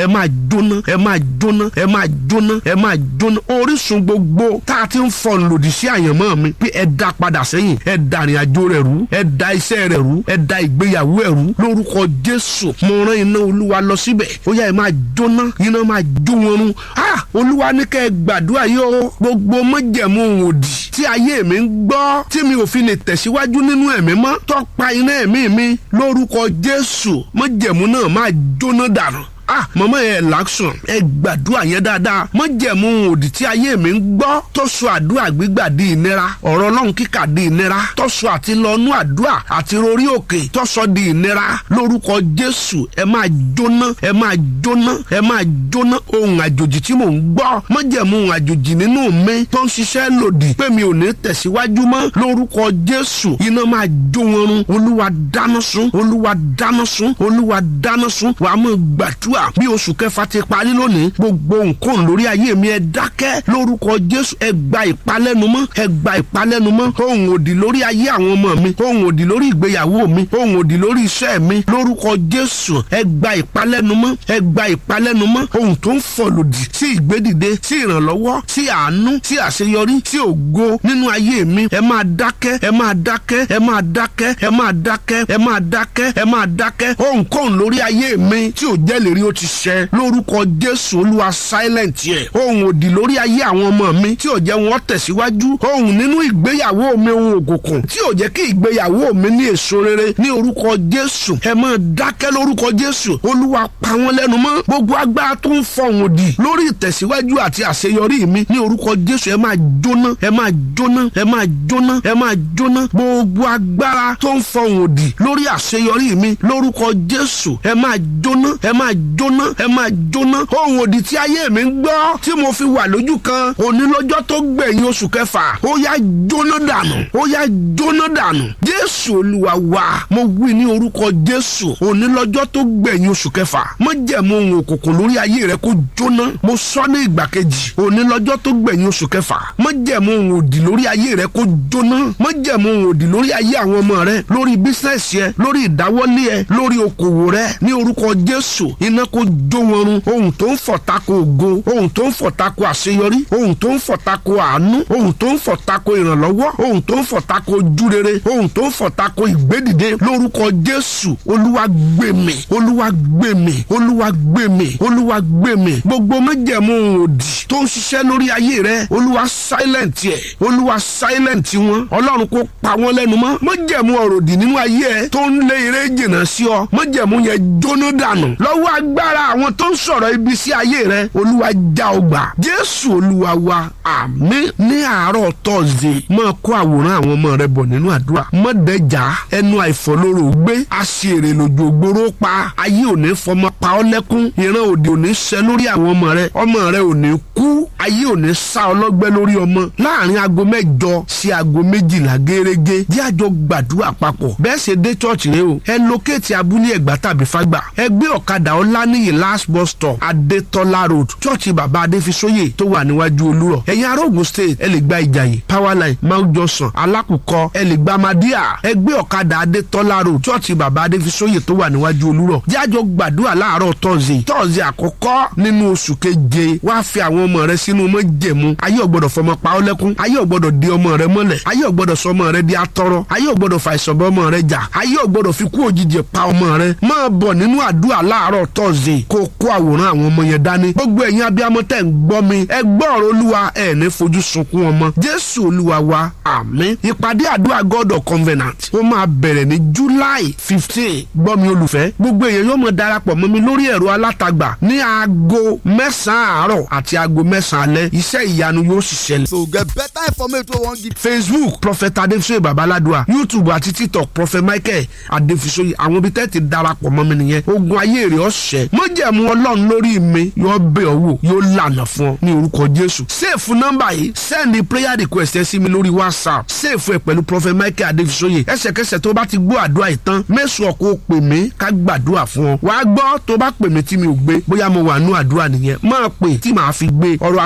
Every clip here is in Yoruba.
ẹ máa jóná ẹ máa jóná ẹ máa jóná ẹ máa jóná orísun gbogbo tá a ti ń fọ lòdì sí àyànmọ́ mi pé ẹ dá padà sẹ́yìn ẹ da ìrìn àjò rẹ̀ rú ẹ da iṣẹ́ rẹ̀ rú ẹ da ìgbéyàwó ẹ̀ rú lórúkọ jésù mo rán iná olúwa lọ síbẹ̀ ó yá ẹ máa jóná iná máa jó wọn run ah olúwa ní kẹ́ ẹ gbàdúrà yìí o gbogbo mọ́jẹ̀mú òdì tí ayé mi ń gbọ́ tí mi ò fi lè tẹ̀síwájú nínú ẹ̀mí mọ́ tọ́pa iná ẹ̀mí mi lórúkọ jésù mọ́jẹ̀mú náà máa jóná dànù ah mọ̀mọ́ yẹn làásùn ẹ gbàdúrà yẹn dáadáa mọ̀jẹ̀mú òdì tí ayé mi ń gbọ́ tó sọ àdúrà gbígbà di ìnira ọ̀rọ̀ ọlọ́run kíkà di ìnira tó sọ àti lọ́nú àdúrà àti rorí òkè tó sọ di ìnira lórúkọ jésù ẹ máa jóná ẹ máa jóná ẹ máa jóná ohun àjòjì tí mò ń gbọ́ mọ̀jẹ̀mú ohun àjòjì nínú mi tó ń ṣiṣẹ́ lòdì pé mi ò ní tẹ̀síwájú mọ́ lórúkọ jésù iná máa jó wọn run olúwa dáná sun olúwa dáná sun olúwa dáná sun wàá mọ̀ gbàdúrà àdúrà bí oṣù kẹfà ti parí lónìí gbogbo nǹkan lórí ayé mi ẹ dákẹ́ lórúkọ jésù ẹ gba ìpalẹ́numọ́ ẹ gba ìpalẹ́numọ́ ohun òdì lórí ayé àwọn ọmọ mi ohun òdì lórí ìgbéyàwó mi ohun òdì lórí iṣẹ́ mi lórúkọ jésù ẹ gba ìpalẹ́numọ́ ẹ gba ìpalẹ́numọ́ ohun tó ń fọ̀ lòdì sí ìgbédìde sí ìrànlọ́wọ́ sí àánú sí àṣeyọrí sí ògo nínú ayé mi ẹ máa dákẹ́ ẹ máa dákẹ́ ẹ máa dákẹ́ ẹ máa dákẹ́ ẹ máa dákẹ́ ẹ máa dákẹ́ ohun kóhun lórí ayé mi tí ò jẹ́ lè rí ó ti ṣẹ lórúkọ jésù olúwa silent yẹ ohun òdì lórí ayé àwọn ọmọ mi tí ò jẹ́ wọn tẹ̀síwájú ohun nínú ìgbéyàwó mi ohun òkùnkùn tí ò jẹ́ kí ìgbéyàwó mi ní èso rere ní orúkọ jésù ẹ máa dákẹ́ lórúkọ jésù olúwa pa wọ́n lẹ́nu mọ́ gbogbo agbára tó ń fọhùn òdì lórí ìtẹ̀síwájú àti àṣeyọrí mi ní orúkọ jésù ẹ máa jóná ẹ máa jóná ẹ máa jóná ẹ máa jóná gbogbo agbára tó ń fọhùn òdì lórí àṣeyọrí mi lórúkọ jésù ẹ máa jóná ẹ máa jóná ẹ máa jóná ohun òdì tí ayé mi ń gbọ́ tí mo fi wà lójú kan òní lọ́jọ́ tó gbẹ̀yìn oṣù kẹfà ó yá jóná dànù ó yá jóná dànù jésù olúwa wa mo wí ní orúkọ jésù òní lọ́jọ́ tó gbẹ̀yìn oṣù kẹfà mo jẹ̀mú ohun òkùnkùn lórí ayé rẹ kó jóná mo sọ ní ìgbà kejì òní lọ́jọ́ tó gbẹ̀yìn oṣù kẹfà mo jẹ̀mú ohun òdì lórí ayé rẹ kó jóná mo jẹ̀mú ohun òdì lórí ayé àwọn ọmọ rẹ lórí bísíǹsì ẹ lórí ìdáwọ́lé ẹ lórí okòwò rẹ ní orúkọ jésù iná kó jó wọn run ohun tó ń fọ̀ tako ògo ohun tó ń fọ̀ tako àṣeyọrí ohun tó ń fọ̀ tako àánú ohun tó ń fọ̀ tako ìrànlọ́wọ́ ohun tó ń fọ̀ tako ojúrere ohun tó ń fọ̀ tako ìgbédìde lórúkọ jésù olúwa gbèmí olúwa gbèmí olúwa gbèmí olúwa gbèmí gbogbo májẹ̀mú òdì tó ń ṣiṣẹ́ lórí ayé rẹ olúwa silent yẹ olúwa silent wọn ọlọ́run kó pa wọ́n lẹ́nu mọ́ májẹ̀mú ọ̀rọ̀dì nínú ayé ẹ tó ń lé eré jìnnà sí ọ májẹ̀mú yẹn jóná dànù lọ́wọ́ agbára àwọn tó ń sọ̀rọ̀ ibi sí ayé rẹ olúwa já ọ gbà jésù olúwa wa àmín ní àárọ̀ tọ́sídẹ̀ẹ́ máa kó àwòrán àwọn ọmọ rẹ bọ̀ nínú àdúrà mọ́dẹ̀já ẹnu àìfọlóró gbé aṣèrè lójú ògbóró pa ayé òní fọmọ pa ọ́ lẹ́kún ìran òde òní ṣẹ lórí àwọn ọmọ rẹ ọmọ rẹ òní kú ayé òní sá ọlọ́gbẹ́ lórí ọmọ láàrin aago mẹ́jọ sí aago méjìlá gẹ́gẹ́ jẹ́ àjọ gbàdúrà papọ̀ bẹ́ẹ̀ ṣe dé chọ́ọ̀chì rẹ o ẹ lókèétì abúlé ẹ̀gbá tàbí fágbà ẹ gbé ọ̀kadà ọláníyì last bus stop adétọ́lá road chọ́ọ̀chì bàbá adéfisóyè tó wà níwájú olúrọ̀ ẹ̀yin ará Ògùn state ẹ lè gba ìjàyè powerline mount johnson alákùkọ ẹ lè gba madia ẹ gbé ọ̀kadà adétọ́lá road chọ́ọ̀chì bàbá adéfisóyè tó wà níwájú olúrọ̀ jẹ́ àjọ gbàdúrà láàárọ̀ tọ́sí tọ́sí àkọ́kọ́ nínú oṣù keje wá fi àwọn ọmọ rẹ sínú májẹ̀mú ayé ò gbọ́dọ̀ fọmọ pa ọ́ lẹ́kún ayé ò gbọ́dọ̀ di ọmọ rẹ mọ́lẹ̀ ayé ò gbọ́dọ̀ sọ ọmọ rẹ di atọ́rọ́ ayé ò gbọ́dọ̀ fa ìsọ̀bọ ọmọ rẹ jà ayé ò gbọ́dọ̀ fi kú òjijì pa ọmọ rẹ máa bọ̀ nínú àdúrà láàárọ̀ tọ́sí kó kó àwòrán àwọn ọmọ yẹn dání gbogbo ẹ̀yin abiyamọ tẹ̀ ń gbọ́ mi ẹ gbọ́ ọ̀rọ̀ olúwa ẹ̀ ní fojú sunkún ọmọ jésù olúwa wa àmín ìpàdé àdúrà god of covenant ó máa bẹ̀rẹ̀ ní july fifteen gbọ́ mi olùfẹ́ gbogbo èèyàn yóò mọ̀ darapọ̀ mọ́ mi lórí ẹ̀rọ alátagbà ní aago mẹ́sàn-án àárọ̀ àti aago mẹ́sàn-án alẹ́ iṣẹ́ ìyanu yóò sì ṣẹlẹ̀. so get better information wey wan give. facebook prophet adefisoye babaladua youtube àti tiktok prophet michael adefisoye àwọn ibi tẹ́ ti darapọ̀ mọ́ mi nìyẹn ogun ayé rẹ̀ ọ̀sẹ̀ mọ́jẹ̀mú ọlọ́run lórí mi yóò bẹ̀ ọ́ wò yóò lànà fún ọ ní orúkọ jésù sèfù nọ́mbà yìí sẹ́ẹ̀ni prayer request ẹ sí mi lórí whatsapp sèfù ẹ pẹ̀lú prophet michael adefisoye ẹsẹ̀kẹsẹ̀ tó bá ti gbọ́ àdúrà yìí tán mẹ́sùn ọkọ̀ pè mí ká gbàdúrà fún ọ wàá gbọ́ tó bá pè mí tí mi ò gbé bóyá mo wà nú àdúrà nìyẹn máa pè tí màá fi gbé ọ̀rọ̀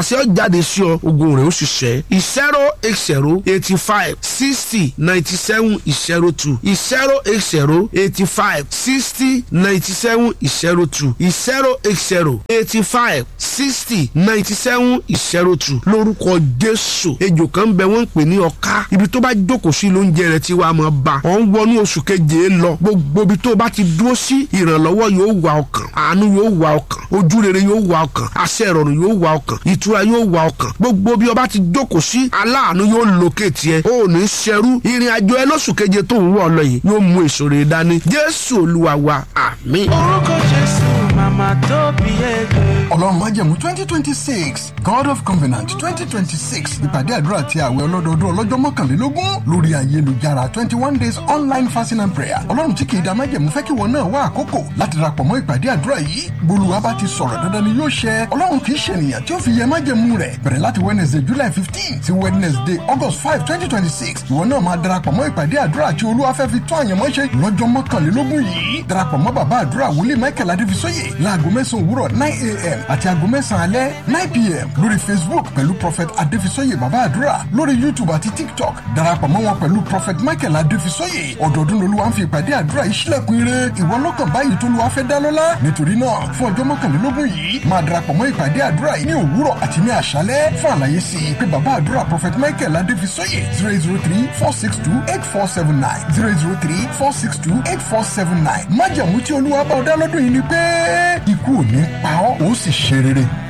àṣẹ ó jáde sí ọ ogun rẹ̀ ó sì ṣẹ́ zero eight zero eighty five sixty ninety seven zero two zero eight zero eighty five sixty ninety seven zero two zero eight zero eighty five sixty ninety seven zero two lórúkọ jésù ejò kan bẹ wọn ń pè ní ọká ibi tó bá jókòó sí lóúnjẹ rẹ tí wàá máa bá ọ ń wọnú oṣù keje lọ gbogbo ibi tó bá ti dúró sí ìrànlọ́wọ́ yóò wà ọkàn àánú yóò wà ọkàn ojú rere yóò wà ọkàn àṣẹ ìrọ̀rùn yóò wà ọkàn ìtura yóò wà ọkàn gbogbo bí ọba ti jókòó sí aláàánú yóò lókè tiẹ̀ ó ní ṣẹrú ìrìn àjò ẹ lóṣù keje tó ń wọ̀ lọ yìí yóò mú èso rere dání jésù olúwa wa àmín. orúkọ jésù màmá tó bí ẹgbẹ́. ọlọ́run májẹ̀mú twenty twenty six god of covenant twenty twenty six ìpàdé àdúrà ti àwẹ̀ ọlọ́dọọdún ọlọ́jọ́ mọ́kànlélógún lórí ayélujára twenty one days online fasting and prayer ọlọ́run tí kìí da májẹ̀mú fẹ́ kí wọn náà wá àkókò láti darapọ̀ mọ́ ìpàdé àdúrà yìí gbólúwa bá ti sọ̀rọ̀ dandan ni yóò ṣẹ ọlọ́run kìí ṣe ènìyàn tí ó fi yẹ májẹ̀mú rẹ̀ bẹ̀rẹ̀ láti wednesday july fifteen sí wednesday august five twenty twenty six ìwọ náà máa darapọ̀ mọ́ ìpàdé àdúrà tí olúwa fẹ́ fi tó àyànmọ́ ṣe lọ́jọ́ mọ́kànlélógún yìí darapọ̀ mọ́ bàbá àdúrà wòlíì michael adéfisóyè láago mẹ́sàn-án òwúrọ̀ nine a.m. àti aago mẹ́sàn-án alẹ́ nine p.m. lórí facebook pẹ̀lú prophet adéfisóyè bàbá àdúrà lórí youtube àti tiktok darapọ̀ mọ́ wọn pẹ̀lú prophet michael adéfisóyè ọdọọdún lolúwa ń fi ìpàdé àdúrà yìí sílẹ̀kùn ire ìwọ lọ́kàn báyìí tó lùwà fẹ́ dá lọ́lá nítorí náà fún ọjọ́ mọ́kànlélógún yìí máa darapọ̀ mọ́ ìpàdé àdúrà yìí ní òwúrọ̀ àti ní àṣálẹ́ fún àlàyé sí i pé bàbá àdúrà prophet michael adéfisóyè zero zero three four six two eight four seven nine zero zero three four six two eight four seven nine májàmú tí olúwa bá ọ dá lọ́dún yìí ni pé ikú ò ní pa ọ́ ó sì ṣe rere.